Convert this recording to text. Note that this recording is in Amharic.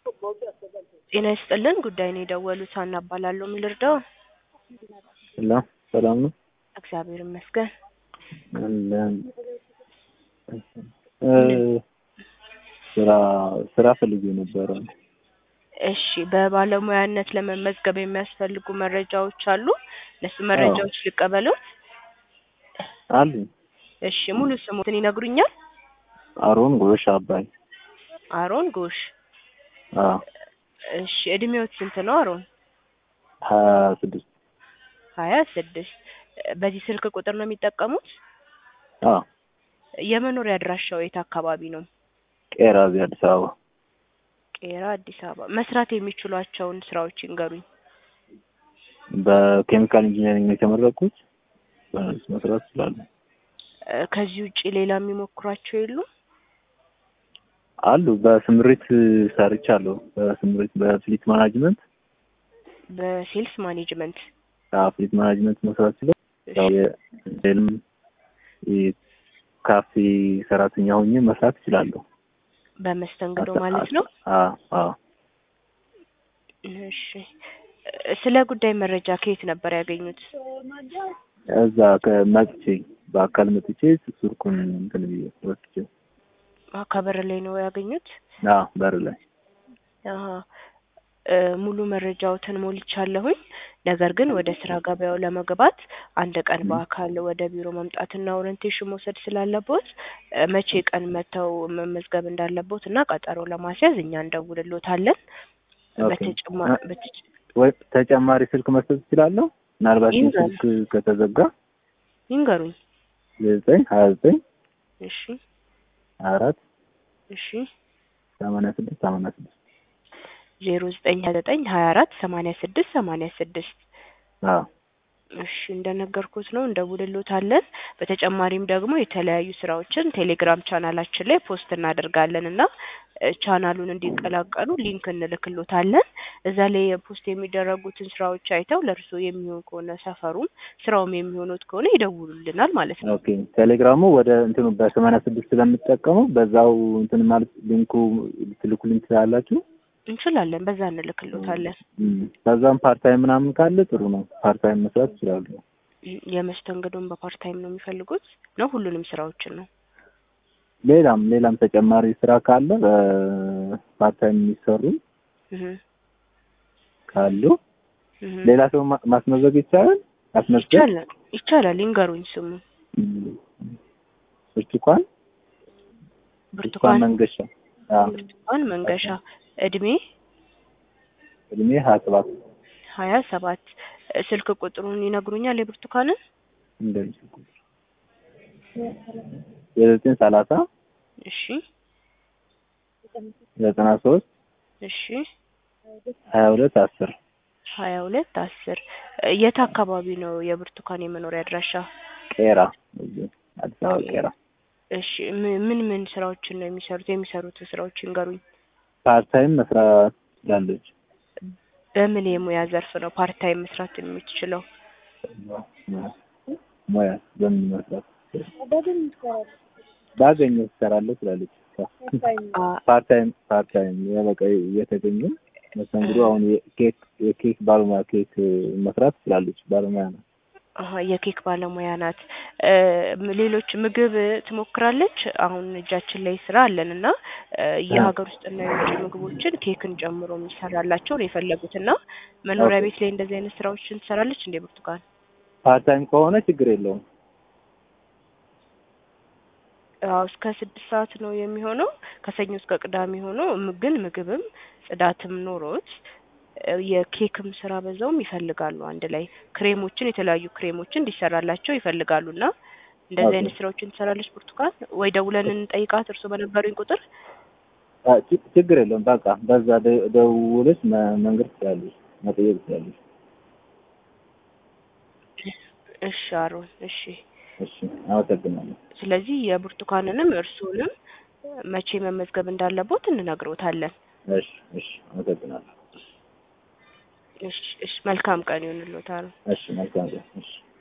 ጤና ይስጥልን ጉዳይ ነው የደወሉት ሀና እባላለሁ ምን ልርዳው ሄሎ ሰላም ነው? እግዚአብሔር ይመስገን አለን። እ ስራ ስራ ፈልጌ ነበረ። እሺ በባለሙያነት ለመመዝገብ የሚያስፈልጉ መረጃዎች አሉ እነሱ መረጃዎች ልቀበሎት አሉ እሺ ሙሉ ስሙትን ይነግሩኛል አሮን ጎሽ አባይ። አሮን ጎሽ አዎ እሺ እድሜዎት ስንት ነው አሮን ሀያ ስድስት ሀያ ስድስት በዚህ ስልክ ቁጥር ነው የሚጠቀሙት አዎ የመኖሪያ አድራሻው የት አካባቢ ነው ቄራ እዚህ አዲስ አበባ ቄራ አዲስ አበባ መስራት የሚችሏቸውን ስራዎች ይንገሩኝ በኬሚካል ኢንጂነሪንግ ነው የተመረቅኩት። በእሱ መስራት እችላለሁ። እ ከዚህ ውጪ ሌላ የሚሞክሯቸው የሉም አሉ በስምሪት ሰርቻለሁ። በስምሪት በፍሊት ማናጅመንት በሴልስ ማኔጅመንት አዎ ፍሊት ማናጅመንት መስራት ችለው ያው የሆቴልም የካፌ ሰራተኛ ሆኜ መስራት እችላለሁ። በመስተንግዶ ማለት ነው አዎ አዎ እሺ ስለ ጉዳይ መረጃ ከየት ነበር ያገኙት እዛ ከመጥቼ በአካል መጥቼ ሱርኩን እንትን ብዬ ወስጄ ከበር ላይ ነው ያገኙት አዎ በር ላይ አሀ እ ሙሉ መረጃዎትን ሞልቻለሁኝ። ነገር ግን ወደ ስራ ገበያው ለመግባት አንድ ቀን በአካል ወደ ቢሮ መምጣትና ኦሪንቴሽን መውሰድ ስላለቦት እ መቼ ቀን መጥተው መመዝገብ እንዳለቦት እና ቀጠሮ ለማስያዝ እኛ እንደውልሎታለን። ኦኬ። በተጨማ በተጨ ወይ ተጨማሪ ስልክ መስጠት እችላለሁ? ምናልባት ይህ ይንገሩ። ስልክ ከተዘጋ ይንገሩኝ። ዘጠኝ ሀያ ዘጠኝ እሺ አራት እሺ ሰማንያ ስድስት ሰማንያ ስድስት ዜሮ ዘጠኝ ሀያ ዘጠኝ ሀያ አራት ሰማንያ ስድስት ሰማንያ ስድስት አዎ እሺ እንደነገርኩት ነው እንደውልሎታለን። በተጨማሪም ደግሞ የተለያዩ ስራዎችን ቴሌግራም ቻናላችን ላይ ፖስት እናደርጋለን እና እ ቻናሉን እንዲቀላቀሉ ሊንክ እንልክሎታለን። እዛ ላይ ፖስት የሚደረጉትን ስራዎች አይተው ለእርስዎ የሚሆን ከሆነ ሰፈሩም ስራውም የሚሆኑት ከሆነ ይደውሉልናል ማለት ነው። ኦኬ ቴሌግራሙ ወደ እንትኑ በሰማንያ ስድስት ስለምጠቀመው በዛው እንትን ማለት ሊንኩ ልትልኩልኝ ትችላላችሁ? እንችላለን፣ በዛ እንልክሎታለን። እም፣ ከዛም ፓርታይም ምናምን ካለ ጥሩ ነው። ፓርታይም መስራት ይችላሉ። የመስተንግዶን በፓርታይም ነው የሚፈልጉት ነው ሁሉንም ስራዎችን ነው? ሌላም ሌላም ተጨማሪ ስራ ካለ በፓርታይም የሚሰሩ እህ ካሉ እህ ሌላ ሰው ማ- ማስመዘግ ይቻላል። ማስመዝገብ ይቻላል ይቻላል። ይንገሩኝ ስሙ እም፣ ብርቱካን ብርቱካን ብርቱካን መንገሻ አዎ ብርቱካን መንገሻ እድሜ እድሜ ሀያ ሰባት ሀያ ሰባት ስልክ ቁጥሩን ይነግሩኛል የብርቱካንን እንደዚህ የዘጠኝ ሰላሳ እሺ ዘጠና ሶስት እሺ ሀያ ሁለት አስር ሀያ ሁለት አስር የት አካባቢ ነው የብርቱካን የመኖሪያ አድራሻ? ቄራ እዚህ አዲስ አበባ ቄራ እሺ ም- ምን ምን ስራዎችን ነው የሚሰሩት? የሚሰሩት ስራዎች ይንገሩኝ። ፓርታይም መስራት ትችላለች። በምን የሙያ ዘርፍ ነው ፓርታይም መስራት የምትችለው? ሙያ በምን መስራት ባገኘው ትሰራለህ ትላለች። አ ፓርታይም ፓርታይም በቃ እየተገኘ መስተንግዶ አሁን የኬክ የኬክ ባለሙያ ኬክ መስራት ትችላለች። ባለሙያ ነው። አሀ የኬክ ባለሙያ ናት። እ ም- ሌሎች ምግብ ትሞክራለች። አሁን እጃችን ላይ ስራ አለን እና እ የሀገር ውስጥና የውጭ ምግቦችን ኬክን ጨምሮ የሚሰራላቸው ነው የፈለጉት እና መኖሪያ ኦኬ። ቤት ላይ እንደዚህ አይነት ስራዎችን ትሰራለች እንዴ ብርቱካን? ፓርታይም ከሆነ ችግር የለውም። አዎ እስከ ስድስት ሰዓት ነው የሚሆነው ከሰኞ እስከ ቅዳሜ ሆኖ ም- ግን ምግብም ጽዳትም ኖሮት እ የኬክም ስራ በዛውም ይፈልጋሉ። አንድ ላይ ክሬሞችን የተለያዩ ክሬሞችን እንዲሰራላቸው ይፈልጋሉ እና እንደዚህ ኦኬ። አይነት ስራዎችን ትሰራለች ብርቱካን ወይ ደውለን እንጠይቃት እርስዎ በነበሩኝ ቁጥር አ፣ ች- ችግር የለውም። በቃ በዛ ደ- ደውለሽ መ- መንገድ ትችላለች፣ መጠየቅ ትችላለች። እሺ አሮን እሺ እሺ፣ አመሰግናለሁ። ስለዚህ የብርቱካንንም እርስዎንም መቼ መመዝገብ እንዳለቦት እንነግሮታለን እሺ፣ እሺ፣ አመሰግናለሁ። እሺ እሺ መልካም ቀን ይሁንልዎት አሮን እሺ፣ መልካም ቀን። እሺ